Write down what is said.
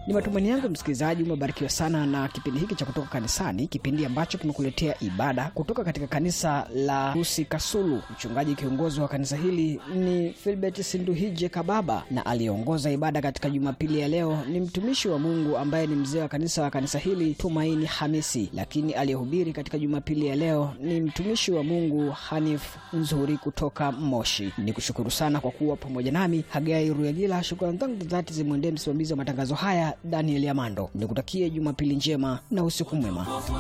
Ni matumaini yangu msikilizaji umebarikiwa sana na kipindi hiki cha kutoka kanisani, kipindi ambacho kimekuletea ibada kutoka katika kanisa la Rusi Kasulu. Mchungaji kiongozi wa kanisa hili ni Filbert Sinduhije Kababa, na aliyeongoza ibada katika Jumapili ya leo ni mtumishi wa Mungu ambaye ni mzee wa kanisa wa kanisa hili Tumaini Hamisi, lakini aliyehubiri katika Jumapili ya leo ni mtumishi wa Mungu Hanif Nzuri kutoka Moshi. Ni kushukuru sana kwa kuwa pamoja nami. Hagai Ruyagila, shukrani zangu za dhati zimwendee msimamizi wa matangazo haya Daniel Amando. Nikutakie Jumapili njema na usiku mwema.